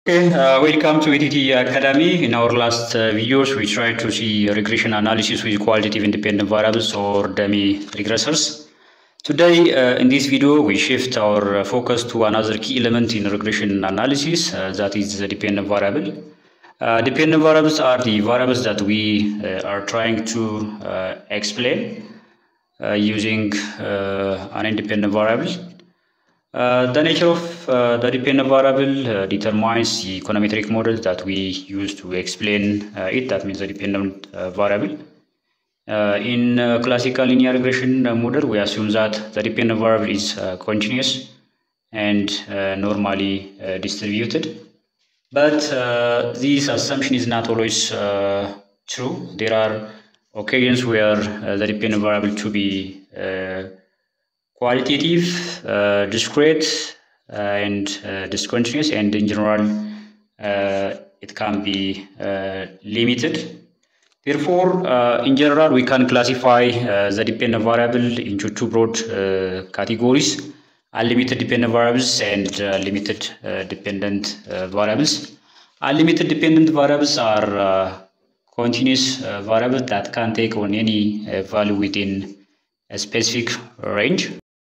Okay, uh, welcome to ATT Academy. In our last uh, videos, we tried to see regression analysis with qualitative independent variables or dummy regressors. Today, uh, in this video, we shift our uh, focus to another key element in regression analysis, uh, that is the dependent variable. Uh, dependent variables are the variables that we uh, are trying to uh, explain uh, using uh, an independent variable. Uh, the nature of uh, the dependent variable uh, determines the econometric model that we use to explain uh, it. That means the dependent uh, variable. Uh, in uh, classical linear regression uh, model, we assume that the dependent variable is uh, continuous and uh, normally uh, distributed. But uh, this assumption is not always uh, true. There are occasions where uh, the dependent variable to be uh, qualitative, uh, discrete, uh, and uh, discontinuous, and in general, uh, it can be uh, limited. Therefore, uh, in general, we can classify uh, the dependent variable into two broad uh, categories unlimited dependent variables and uh, limited uh, dependent uh, variables. Unlimited dependent variables are uh, continuous uh, variables that can take on any uh, value within a specific range.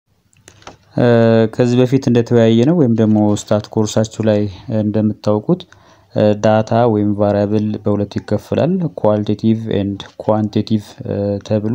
ከዚህ በፊት እንደተወያየ ነው ወይም ደግሞ ስታት ኮርሳችሁ ላይ እንደምታውቁት ዳታ ወይም ቫሪያብል በሁለት ይከፈላል ኳሊቴቲቭ ኤንድ ኳንቲቲቭ ተብሎ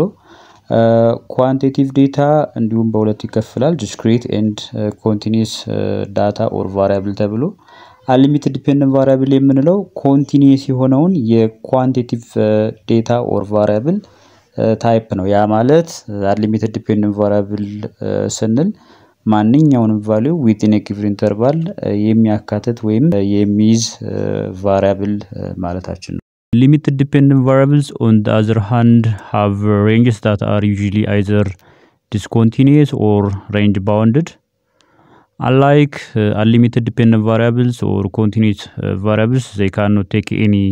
ኳንቲቲቭ ዴታ እንዲሁም በሁለት ይከፈላል ዲስክሪት ኤንድ ኮንቲኒስ ዳታ ኦር ቫሪያብል ተብሎ አንሊሚትድ ዲፔንደንት ቫሪያብል የምንለው ኮንቲኒስ የሆነውን የኳንቲቲቭ ዴታ ኦር ቫሪያብል ታይፕ ነው ያ ማለት አንሊሚትድ ዲፔንደንት ቫሪያብል ስንል ማንኛውንም ቫሊዩ ዊቲን ጊቭን ኢንተርቫል የሚያካትት ወይም የሚይዝ ቫሪያብል ማለታችን ነው። Limited dependent variables, on the other hand, have ranges that are usually either discontinuous or range bounded. Unlike uh, unlimited dependent variables or continuous uh, variables, they cannot take any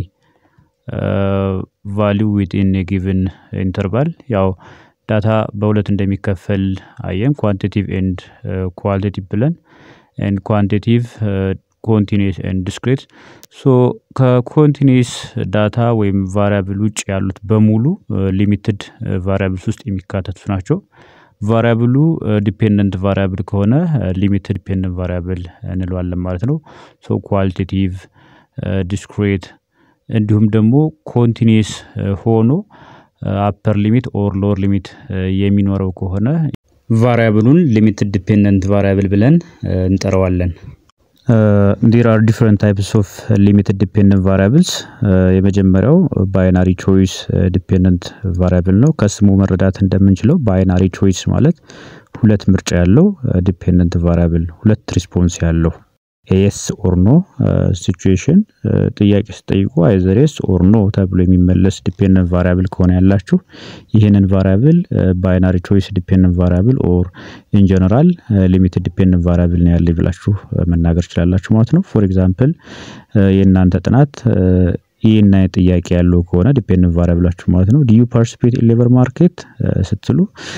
uh, value within a given interval. ያው ዳታ በሁለት እንደሚከፈል አየን ኳንቲቲቭ ኤንድ ኳሊቲቭ ብለን ኤንድ ኳንቲቲቭ ኮንቲኒስ ኤንድ ዲስክሬት ሶ ከኮንቲኒስ ዳታ ወይም ቫሪያብል ውጭ ያሉት በሙሉ ሊሚትድ ቫሪያብልስ ውስጥ የሚካተቱ ናቸው። ቫሪያብሉ ዲፔንደንት ቫሪያብል ከሆነ ሊሚትድ ዲፔንደንት ቫሪያብል እንለዋለን ማለት ነው። ሶ ኳሊቴቲቭ ዲስክሬት እንዲሁም ደግሞ ኮንቲኒስ ሆኖ አፐር ሊሚት ኦር ሎወር ሊሚት የሚኖረው ከሆነ ቫሪያብሉን ሊሚትድ ዲፔንደንት ቫሪያብል ብለን እንጠራዋለን። ዲር አር ዲፍረንት ታይፕስ ኦፍ ሊሚትድ ዲፔንደንት ቫሪያብልስ የመጀመሪያው ባይናሪ ቾይስ ዲፔንደንት ቫሪያብል ነው። ከስሙ መረዳት እንደምንችለው ባይናሪ ቾይስ ማለት ሁለት ምርጫ ያለው ዲፔንደንት ቫሪያብል ሁለት ሪስፖንስ ያለው ኤስ ኦር ኖ ሲቹዌሽን ጥያቄ ስጠይቁ አይዘር ኤስ ኦር ኖ ተብሎ የሚመለስ ዲፔንደንት ቫሪያብል ከሆነ ያላችሁ ይህንን ቫሪያብል ባይናሪ ቾይስ ዲፔንደንት ቫሪያብል ኦር ኢን ጀነራል ሊሚትድ ዲፔንደንት ቫሪያብል ነው ያለ ብላችሁ መናገር ትችላላችሁ ማለት ነው። ፎር ኤግዛምፕል የእናንተ ጥናት ይህና ጥያቄ ያለው ከሆነ ዲፔንደንት ቫሪያብላችሁ ማለት ነው ዲዩ ፓርቲሲፔት ኢን ሌበር ማርኬት ስትሉ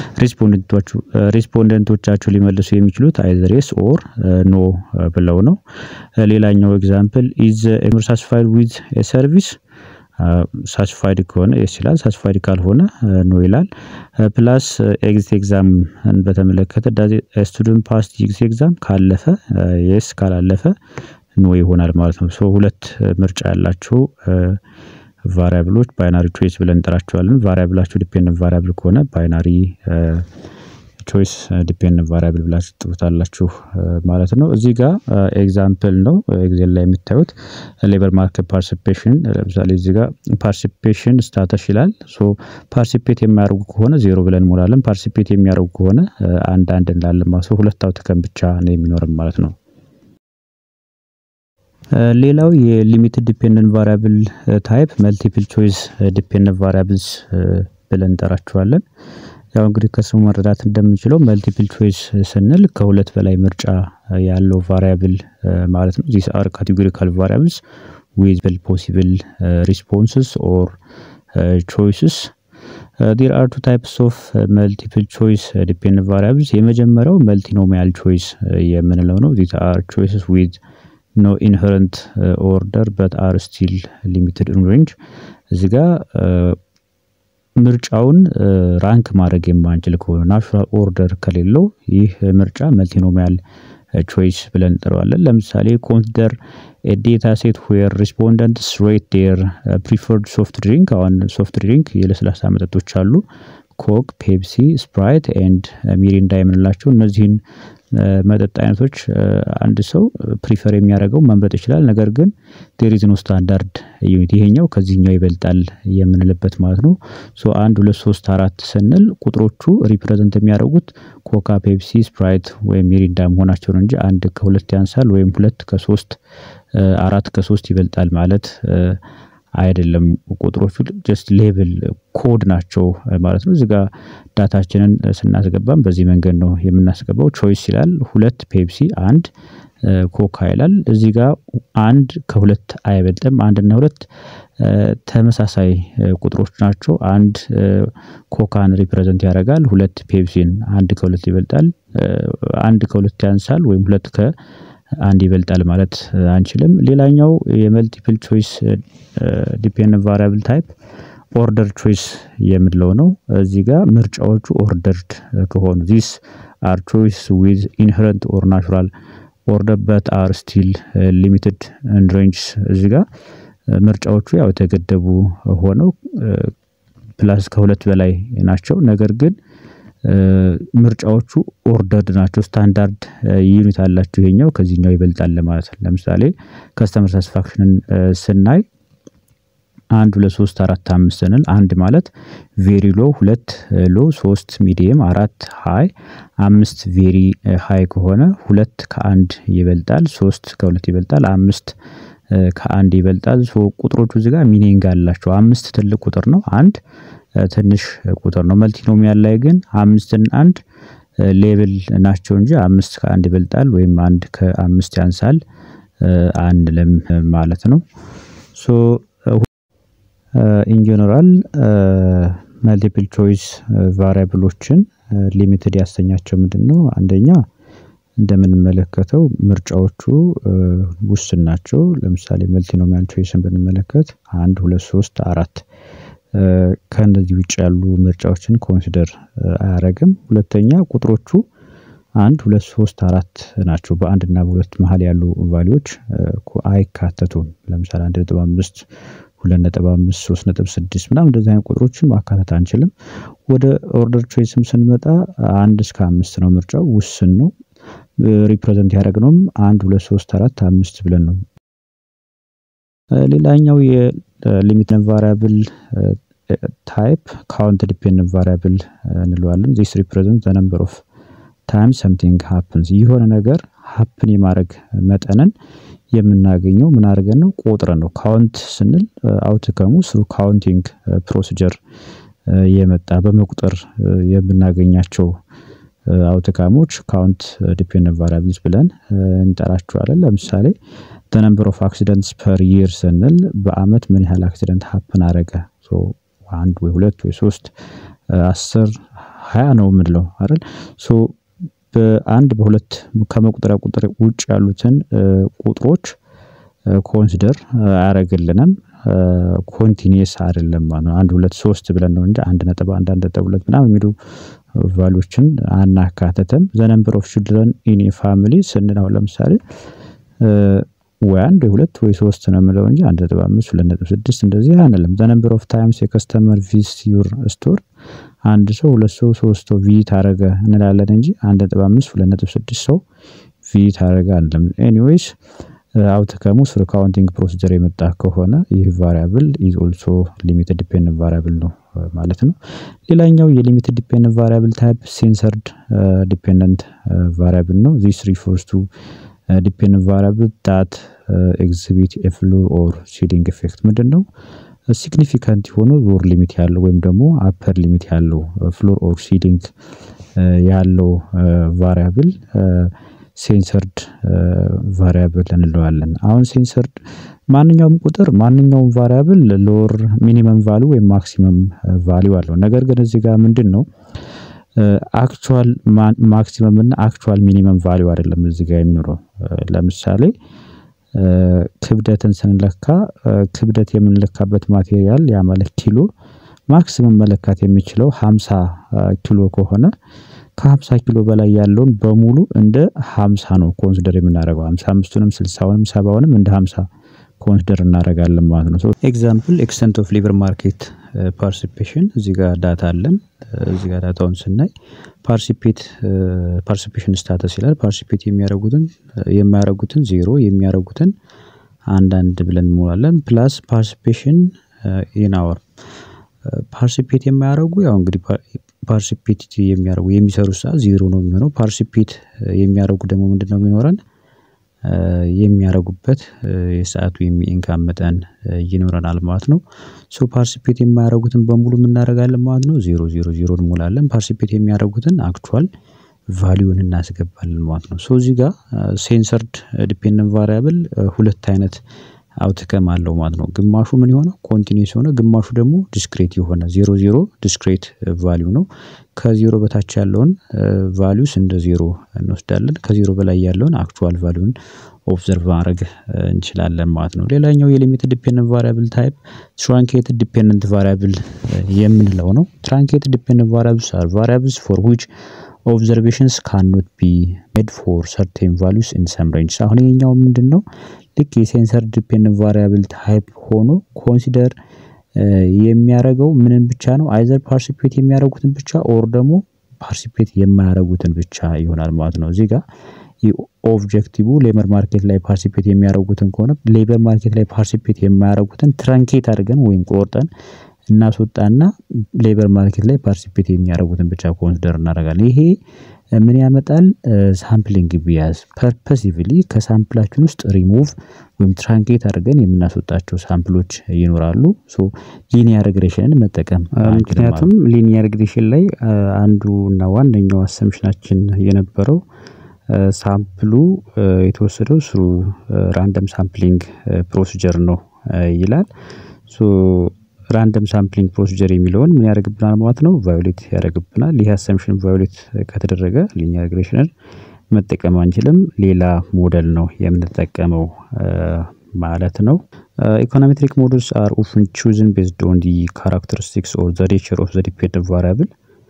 ሪስፖንደንቶቻችሁ ሊመልሱ የሚችሉት አይዘር የስ ኦር ኖ ብለው ነው። ሌላኛው ኤግዛምፕል ኢዝ ሳስፋይድ ዊዝ ሰርቪስ ሳስፋይድ ከሆነ የስ ይላል፣ ሳስፋይድ ካልሆነ ኖ ይላል። ፕላስ ኤግዚት ኤግዛም በተመለከተ ስቱደንት ፓስ ኤግዚት ኤግዛም ካለፈ የስ ካላለፈ ኖ ይሆናል ማለት ነው። ሶ ሁለት ምርጫ ያላቸው ቫሪያብሎች ባይናሪ ቾይስ ብለን እንጠራቸዋለን። ቫሪያብላችሁ ዲፔንደንት ቫሪያብል ከሆነ ባይናሪ ቾይስ ዲፔንደንት ቫሪያብል ብላችሁ ትጥሩታላችሁ ማለት ነው። እዚህ ጋር ኤግዛምፕል ነው ኤግዜል ላይ የምታዩት ሌበር ማርኬት ፓርቲሲፔሽን። ለምሳሌ እዚህ ጋር ፓርቲሲፔሽን ስታተስ ይላል። ሶ ፓርቲሲፔት የሚያደርጉ ከሆነ ዜሮ ብለን እንሞላለን። ፓርቲሲፔት የሚያደርጉ ከሆነ አንድ አንድ እንላለን ማለት ነው። ሁለት አውትከም ብቻ ነው የሚኖርም ማለት ነው። ሌላው የሊሚትድ ዲፔንደንት ቫሪያብል ታይፕ መልቲፕል ቾይስ ዲፔንደንት ቫሪያብልስ ብለን እንጠራቸዋለን። ያው እንግዲህ ከስሙ መረዳት እንደምንችለው መልቲፕል ቾይስ ስንል ከሁለት በላይ ምርጫ ያለው ቫሪያብል ማለት ነው። ዚስ አር ካቴጎሪካል ቫሪያብልስ ዊዝ ፖሲብል ሪስፖንስስ ኦር ቾይስስ ዴር አር ቱ ታይፕስ ኦፍ መልቲፕል ቾይስ ዲፔንደንት ቫሪያብልስ የመጀመሪያው መልቲኖሚያል ቾይስ የምንለው ነው። ዚስ አር ቾይስስ ዊዝ ኖ ኢንሄረንት ኦርደር በት አር ስቲል ሊሚትድ ኢን ሬንጅ እዚህ ጋር ምርጫውን ራንክ ማድረግ የማንችል ከሆነ ናቹራል ኦርደር ከሌለው ይህ ምርጫ መልቲኖሚያል ቾይስ ብለን እንጠራዋለን። ለምሳሌ ኮንሲደር ዴታ ሴት ዌር ሪስፖንደንትስ ሬት ዴር ፕሪፈርድ ሶፍት ድሪንክ። አሁን ሶፍት ድሪንክ የለስላሳ መጠጦች አሉ፣ ኮክ፣ ፔፕሲ፣ ስፕራይት ኤንድ ሚሪንዳ የምንላቸው እነዚህን መጠጥ አይነቶች አንድ ሰው ፕሪፈር የሚያደርገው መምረጥ ይችላል። ነገር ግን ዴሪዝ ኖ ስታንዳርድ ዩኒት ይሄኛው ከዚህኛው ይበልጣል የምንልበት ማለት ነው። ሶ አንድ ሁለት ሶስት አራት ስንል ቁጥሮቹ ሪፕሬዘንት የሚያደርጉት ኮካ፣ ፔፕሲ፣ ስፕራይት ወይም ሚሪንዳ መሆናቸውን እንጂ አንድ ከሁለት ያንሳል ወይም ሁለት ከሶስት አራት ከሶስት ይበልጣል ማለት አይደለም። ቁጥሮቹ ጀስት ሌብል ኮድ ናቸው ማለት ነው። እዚህ ጋር ዳታችንን ስናስገባም በዚህ መንገድ ነው የምናስገባው። ቾይስ ይላል ሁለት ፔፕሲ፣ አንድ ኮካ ይላል። እዚህ ጋር አንድ ከሁለት አይበልጥም። አንድና ሁለት ተመሳሳይ ቁጥሮች ናቸው። አንድ ኮካን ሪፕሬዘንት ያደርጋል። ሁለት ፔፕሲን አንድ ከሁለት ይበልጣል። አንድ ከሁለት ያንሳል ወይም ሁለት ከ አንድ ይበልጣል ማለት አንችልም። ሌላኛው የመልቲፕል ቾይስ ዲፔንደንት ቫሪያብል ታይፕ ኦርደር ቾይስ የምንለው ነው። እዚህ ጋር ምርጫዎቹ ኦርደርድ ከሆኑ ዚስ አር ቾይስ ዊዝ ኢንሄረንት ኦር ናቹራል ኦርደር በት አር ስቲል ሊሚትድ ኤንድ ሬንጅስ እዚህ ጋር ምርጫዎቹ ያው የተገደቡ ሆነው ፕላስ ከሁለት በላይ ናቸው። ነገር ግን ምርጫዎቹ ኦርደርድ ናቸው። ስታንዳርድ ዩኒት አላቸው። ይሄኛው ከዚህኛው ይበልጣል ለማለት ነው። ለምሳሌ ከስተመር ሳቲስፋክሽንን ስናይ አንድ ሁለት ሶስት አራት አምስት ስንል አንድ ማለት ቬሪ ሎ፣ ሁለት ሎ፣ ሶስት ሚዲየም፣ አራት ሃይ፣ አምስት ቬሪ ሃይ ከሆነ ሁለት ከአንድ ይበልጣል፣ ሶስት ከሁለት ይበልጣል፣ አምስት ከአንድ ይበልጣል። ቁጥሮቹ እዚህ ጋር ሚኒንግ አላቸው። አምስት ትልቅ ቁጥር ነው። አንድ ትንሽ ቁጥር ነው። መልቲኖሚያል ላይ ግን አምስትን አንድ ሌብል ናቸው እንጂ አምስት ከአንድ ይበልጣል ወይም አንድ ከአምስት ያንሳል አንልም ማለት ነው። ሶ ኢን ጀነራል መልቲፕል ቾይስ ቫሪያብሎችን ሊሚትድ ያሰኛቸው ምንድን ነው? አንደኛ እንደምንመለከተው ምርጫዎቹ ውስን ናቸው። ለምሳሌ መልቲኖሚያል ቾይስን ብንመለከት አንድ ሁለት ሶስት አራት ከእነዚህ ውጭ ያሉ ምርጫዎችን ኮንሲደር አያደርግም። ሁለተኛ ቁጥሮቹ አንድ ሁለት ሶስት አራት ናቸው። በአንድ እና በሁለት መሀል ያሉ ቫሊዎች አይካተቱም። ለምሳሌ አንድ ነጥብ አምስት ሁለት ነጥብ አምስት ሶስት ነጥብ ስድስት ምናምን እንደዚህ አይነት ቁጥሮችን ማካተት አንችልም። ወደ ኦርደር ቾይስም ስንመጣ አንድ እስከ አምስት ነው ምርጫው ውስን ነው። ሪፕሬዘንት ያደረግነውም አንድ ሁለት ሶስት አራት አምስት ብለን ነው። ሌላኛው የሊሚትድ ቫሪያብል ታይፕ ካውንት ዲፔንደንት ቫሪያብል እንለዋለን። ዚስ ሪፕሬዘንት ዘ ነምበር ኦፍ ታይም ሰምቲንግ ሀፕንስ የሆነ ነገር ሀፕን የማድረግ መጠንን የምናገኘው ምን አድርገን ነው? ቆጥረን ነው። ካውንት ስንል አውትከሙ ስሩ ካውንቲንግ ፕሮሲጀር የመጣ በመቁጠር የምናገኛቸው አውትካሞች ካውንት ዲፔንደንት ቫሪያብልስ ብለን እንጠራቸዋለን። ለምሳሌ ነምበር ኦፍ አክሲደንትስ ፐር ይር ስንል በአመት ምን ያህል አክሲደንት ሀፕን አረገ? አንድ ወይ ሁለት ወይ ሶስት አስር ሀያ ነው የምንለው አይደል? ሶ በአንድ በሁለት ከመቁጠሪያ ቁጥር ውጭ ያሉትን ቁጥሮች ኮንሲደር አያደርግልንም። ኮንቲኒየስ አይደለም ማለት ነው። አንድ ሁለት ሶስት ብለን ነው እንጂ አንድ ነጥብ አንድ አንድ ነጥብ ሁለት ምናምን የሚሉ ቫሉዎችን አናካተትም። ዘ ነምበር ኦፍ ችልድረን ኢን ፋሚሊ ስንል አሁን ለምሳሌ ወይ አንድ ወይ ሁለት ወይ ሶስት ነው የምለው እንጂ አንድ ነጥብ አምስት ሁለት ነጥብ ስድስት እንደዚህ አንልም። ዘ ነምበር ኦፍ ታይምስ የከስተመር ቪዚት ዩር ስቶር አንድ ሰው ሁለት ሰው ሶስት ሰው ቪዚት አረገ እንላለን እንጂ አንድ ነጥብ አምስት ሁለት ነጥብ ስድስት ሰው ቪዚት አረገ አንልም። ኤኒዌይስ አውትከሙ ስሩ ካውንቲንግ ፕሮሲጀር የመጣ ከሆነ ይህ ቫሪያብል ኢዝ ኦልሶ ሊሚትድ ዲፔንደንት ቫሪያብል ነው ማለት ነው። ሌላኛው የሊሚትድ ዲፔንደንት ቫሪያብል ታይፕ ሴንሰርድ ዲፔንደንት ቫሪያብል ነው። ዚስ ሪፈርስ ቱ ዲፔንደንት ቫሪያብል ዳት ኤግዚቢት ኤ ፍሎር ኦር ሲሊንግ ኢፌክት ምንድን ነው? ሲግኒፊካንት የሆነ ሎር ሊሚት ያለው ወይም ደግሞ አፐር ሊሚት ያለው ፍሎር ኦር ሲሊንግ ያለው ቫሪያብል ሴንሰርድ ቫሪያብል እንለዋለን። አሁን ሴንሰርድ ማንኛውም ቁጥር ማንኛውም ቫሪያብል ሎር ሚኒመም ቫሉ ወይም ማክሲመም ቫሊዩ አለው። ነገር ግን እዚህ ጋር ምንድን ነው አክቹዋል ማክሲመም እና አክቹዋል ሚኒመም ቫሊዩ አይደለም እዚህ ጋር የሚኖረው። ለምሳሌ ክብደትን ስንለካ ክብደት የምንለካበት ማቴሪያል ያ ማለት ኪሎ ማክሲመም መለካት የሚችለው 50 ኪሎ ከሆነ ከ50 ኪሎ በላይ ያለውን በሙሉ እንደ 50 ነው ኮንሲደር የምናደርገው 55ቱንም 60ውንም 70ውንም እንደ 50 ኮንሲደር እናደርጋለን ማለት ነው። ኤግዛምፕል ኤክስተንት ኦፍ ሌበር ማርኬት ፓርቲሲፔሽን እዚህ ጋር ዳታ አለን። እዚህ ጋር ዳታውን ስናይ ፓርቲሲፔት ፓርቲሲፔሽን ስታተስ ይላል። ፓርቲሲፔት የሚያደርጉትን የማያደርጉትን ዜሮ የሚያደርጉትን አንዳንድ ብለን እንሞላለን። ፕላስ ፓርቲሲፔሽን ኢን አወር ፓርቲሲፔት የማያደርጉ ያው እንግዲህ ፓርቲሲፔት የሚያደርጉ የሚሰሩ ሰዓት ዜሮ ነው የሚሆነው። ፓርቲሲፔት የሚያደርጉ ደግሞ ምንድን ነው የሚኖረን የሚያደርጉበት የሰዓቱ የኢንካም መጠን ይኖረናል ማለት ነው። ሶ ፓርቲሲፔት የማያደርጉትን በሙሉ የምናደርጋለን ማለት ነው። ዜሮ ዜሮ ዜሮ እንሞላለን። ፓርቲሲፔት የሚያደርጉትን አክቹዋል ቫሊዩን እናስገባለን ማለት ነው። ሶ እዚህ ጋር ሴንሰርድ ዲፔንደንት ቫሪያብል ሁለት አይነት አውትከም አለው ማለት ነው። ግማሹ ምን የሆነ ኮንቲኒስ የሆነ ግማሹ ደግሞ ዲስክሬት የሆነ ዜሮ ዜሮ ዲስክሬት ቫሊዩ ነው። ከዜሮ በታች ያለውን ቫሊዩስ እንደ ዜሮ እንወስዳለን። ከዜሮ በላይ ያለውን አክቹዋል ቫሊዩን ኦብዘርቭ ማድረግ እንችላለን ማለት ነው። ሌላኛው የሊሚትድ ዲፔንደንት ቫሪያብል ታይፕ ትራንኬትድ ዲፔንደንት ቫሪያብል የምንለው ነው። ትራንኬትድ ዲፔንደንት ቫሪያብልስ አር ቫሪያብልስ ፎር ዊች ኦብዘርቬሽንስ ካኖት ቢ ሜድ ፎር ሰርቴን ቫሉስ ኢን ሰም ሬንጅ። አሁን ይሄኛው ምንድን ነው? ልክ የሴንሰር ዲፔንደንት ቫሪያብል ታይፕ ሆኖ ኮንሲደር የሚያደርገው ምንን ብቻ ነው? አይዘር ፓርቲሲፔት የሚያደርጉትን ብቻ ኦር ደግሞ ፓርቲሲፔት የማያደርጉትን ብቻ ይሆናል ማለት ነው። እዚህ ጋር ኦብጀክቲቭ ሌበር ማርኬት ላይ ፓርቲሲፔት የሚያደርጉትን ከሆነ ሌበር ማርኬት ላይ ፓርቲሲፔት የማያደርጉትን ትራንኬት አድርገን ወይም ቆርጠን እናስወጣና ሌበር ማርኬት ላይ ፓርቲሲፔት የሚያደርጉትን ብቻ ኮንሲደር እናደርጋለን። ይሄ ምን ያመጣል? ሳምፕሊንግ ቢያዝ ፐርፐሲቭሊ ከሳምፕላችን ውስጥ ሪሙቭ ወይም ትራንኬት አድርገን የምናስወጣቸው ሳምፕሎች ይኖራሉ። ሶ ሊኒየር ሪግሬሽንን መጠቀም ምክንያቱም ሊኒየር ሪግሬሽን ላይ አንዱ እና ዋነኛው አሰምሽናችን የነበረው ሳምፕሉ የተወሰደው ስሩ ራንደም ሳምፕሊንግ ፕሮሲጀር ነው ይላል። ሶ ራንደም ሳምፕሊንግ ፕሮሲጀር የሚለውን ምን ያደርግብናል ማለት ነው? ቫዮሌት ያደርግብናል። ይህ አሰምሽን ቫዮሌት ከተደረገ ሊኒየር ሪግሬሽንን መጠቀም አንችልም። ሌላ ሞዴል ነው የምንጠቀመው ማለት ነው። ኢኮኖሜትሪክ ሞዴልስ አር ኦፍን ቹዝን ቤዝድ ኦን ዲ ካራክተሪስቲክስ ኦር ዘ ኔቸር ኦፍ ዘ ዲፔንደንት ቫሪያብል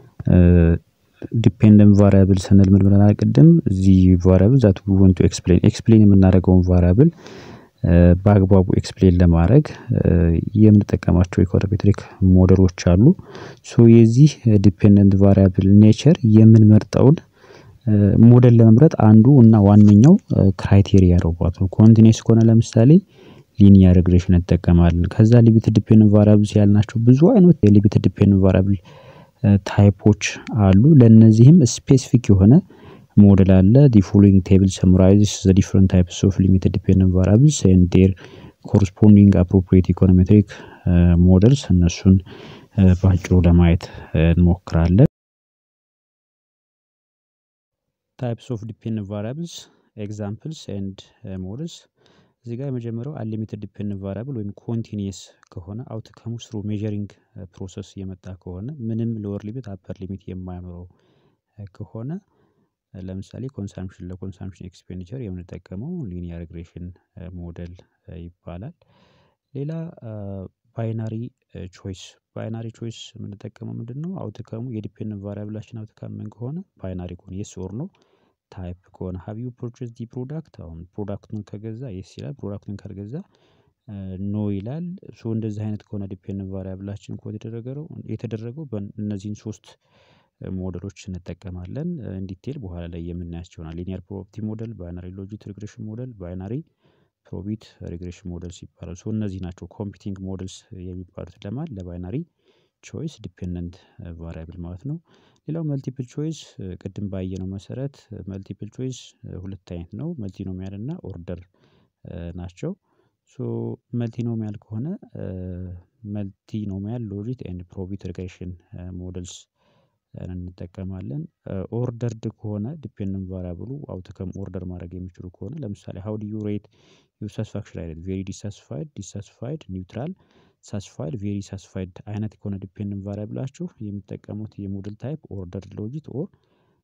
ዲፔንደንት ቫሪያብል ስንል ምን ብለናል ቅድም? እዚህ ቫሪያብል ዛት ዊ ዋንት ቱ ኤክስፕሌን ኤክስፕሌን የምናደርገውን ቫሪያብል በአግባቡ ኤክስፕሌን ለማድረግ የምንጠቀማቸው ኢኮኖሜትሪክ ሞዴሎች አሉ። ሶ የዚህ ዲፔንደንት ቫሪያብል ኔቸር የምንመርጠውን ሞዴል ለመምረጥ አንዱ እና ዋነኛው ክራይቴሪያ ነው ማለት ነው። ኮንቲኒስ ከሆነ ለምሳሌ ሊኒየር ሪግሬሽን እንጠቀማለን። ከዛ ሊሚትድ ዲፔንደንት ቫሪያብል ያልናቸው ብዙ አይነት የሊሚትድ ዲፔንደንት ቫሪያብል ታይፖች አሉ። ለእነዚህም ስፔሲፊክ የሆነ ሞዴል አለ። ዲ ፎሎዊንግ ቴብል ሰምራይዝስ ዘ ዲፍረንት ታይፕስ ኦፍ ሊሚትድ ዲፔንደንት ቫሪያብልስ ኤንድ ዴር ኮረስፖንዲንግ አፕሮፕሪየት ኢኮኖሜትሪክ ሞዴልስ እነሱን በአጭሩ ለማየት እንሞክራለን። ታይፕስ ኦፍ ዲፔንደንት ቫሪያብልስ ኤግዛምፕልስ ኤንድ ሞዴልስ እዚህ ጋር የመጀመሪያው አንሊሚትድ ዲፔንደንት ቫሪያብል ወይም ኮንቲኒየስ ከሆነ አውትከሙ ስሩ ሜዠሪንግ ፕሮሰስ የመጣ ከሆነ ምንም ሎወር ሊሚት አፐር ሊሚት የማይኖረው ከሆነ ለምሳሌ ኮንሳምፕሽን ለኮንሳምፕሽን ኤክስፔንዲቸር የምንጠቀመው ሊኒየር ሪግሬሽን ሞዴል ይባላል። ሌላ ባይናሪ ቾይስ ባይናሪ ቾይስ የምንጠቀመው ምንድን ነው? አውትከሙ የዲፔንደንት ቫሪያብላችን አውትካም ምን ከሆነ ባይናሪ ከሆነ የስ ኦር ኖ ታይፕ ከሆነ ሀቭ ዩ ፐርቼዝ ዲ ፕሮዳክት አሁን ፕሮዳክቱን ከገዛ የስ ይላል። ፕሮዳክቱን ካልገዛ ኖ ይላል። ሶ እንደዚህ አይነት ከሆነ ዲፔንደንት ቫሪያብላችን ኮድ የተደረገው የተደረገው እነዚህን ሶስት ሞዴሎች እንጠቀማለን። ኢንዲቴል በኋላ ላይ የምናያቸው ይሆናል። ሊኒየር ፕሮባቢሊቲ ሞዴል፣ ባይናሪ ሎጂክ ሪግሬሽን ሞዴል፣ ባይናሪ ፕሮቢት ሪግሬሽን ሞዴልስ ይባላሉ። ሶ እነዚህ ናቸው ኮምፒቲንግ ሞዴልስ የሚባሉት ለማን ለባይናሪ ቾይስ ዲፔንደንት ቫሪያብል ማለት ነው። ሌላው መልቲፕል ቾይስ ቅድም ባየነው መሰረት መልቲፕል ቾይስ ሁለት አይነት ነው። መልቲኖሚያል እና ኦርደር ናቸው። ሶ መልቲኖሚያል ከሆነ መልቲኖሚያል ሎጂክ ኤንድ ፕሮቢት ሪግሬሽን ሞዴልስ እንጠቀማለን። ኦርደርድ ከሆነ ዲፔንደንት ቫሪያብሉ አውትከም ኦርደር ማድረግ የሚችሉ ከሆነ ለምሳሌ ሀው ዱ ዩ ሬት ዩር ሳቲስፋክሽን አይደል ቬሪ ዲሳስፋይድ ዲሳስፋይድ ኒውትራል ሳስፋይድ ቬሪ ሳስፋይድ አይነት ከሆነ ዲፔንደንት ቫሪያብላችሁ የሚጠቀሙት የሞዴል ታይፕ ኦርደር ሎጂክ ኦር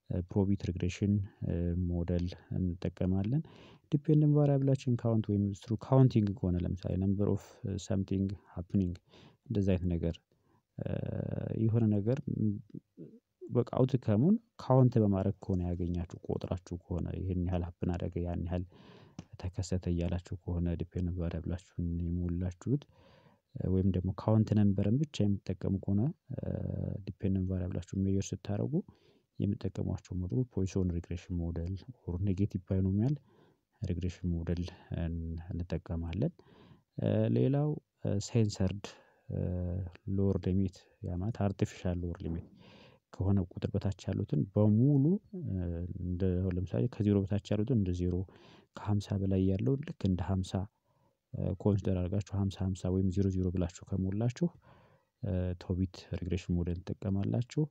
ፕሮቢት ሪግሬሽን ሞዴል እንጠቀማለን። ዲፔንደንት ቫሪያብላችን ካውንት ወይም ስትሩ ካውንቲንግ ከሆነ ለምሳሌ ነምበር ኦፍ ሰምቲንግ ሃፕኒንግ እንደዚህ አይነት ነገር የሆነ ነገር በቃ አውትከሙን ካውንት በማድረግ ከሆነ ያገኛችሁ ቆጥራችሁ ከሆነ ይሄን ያህል ሀፕን አደረገ ያን ያህል ተከሰተ እያላችሁ ከሆነ ዲፔንደንት ቫሪያብላችሁን የሞላችሁት ወይም ደግሞ ካውንት ነምበርን ብቻ የምትጠቀሙ ከሆነ ዲፔንደንት ቫሪያብላችሁን ሜዠር ስታደርጉ የምትጠቀሟቸው ሞዴሎች ፖይሶን ሪግሬሽን ሞዴል ኦር ኔጌቲቭ ባይኖሚያል ሪግሬሽን ሞዴል እንጠቀማለን። ሌላው ሴንሰርድ ሎወር ሊሚት ያ ማለት አርቲፊሻል ሎወር ሊሚት ከሆነ ቁጥር በታች ያሉትን በሙሉ እንደ አሁን ለምሳሌ ከዜሮ በታች ያሉትን እንደ ዜሮ ከሃምሳ በላይ ያለውን ልክ እንደ ሃምሳ ኮንሲደር አድርጋችሁ ሃምሳ ሃምሳ ወይም ዜሮ ዜሮ ብላችሁ ከሞላችሁ ቶቢት ሪግሬሽን ሞዴል ትጠቀማላችሁ።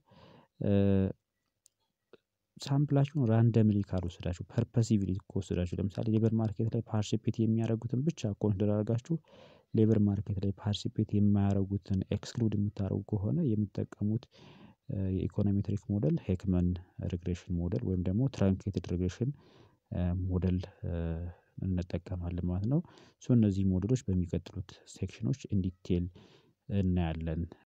ሳምፕላችሁን ራንደምሊ ካልወሰዳችሁ ፐርፐሲቭሊ ከወሰዳችሁ ለምሳሌ ሌበር ማርኬት ላይ ፓርቲሲፔት የሚያደርጉትን ብቻ ኮንሲደር አድርጋችሁ ሌበር ማርኬት ላይ ፓርቲሲፔት የማያደርጉትን ኤክስክሉድ የምታደርጉ ከሆነ የምትጠቀሙት የኢኮኖሜትሪክ ሞዴል ሄክመን ሪግሬሽን ሞዴል ወይም ደግሞ ትራንኬትድ ሪግሬሽን ሞዴል እንጠቀማለን ማለት ነው። ሶ እነዚህ ሞዴሎች በሚቀጥሉት ሴክሽኖች ኢን ዲቴል እናያለን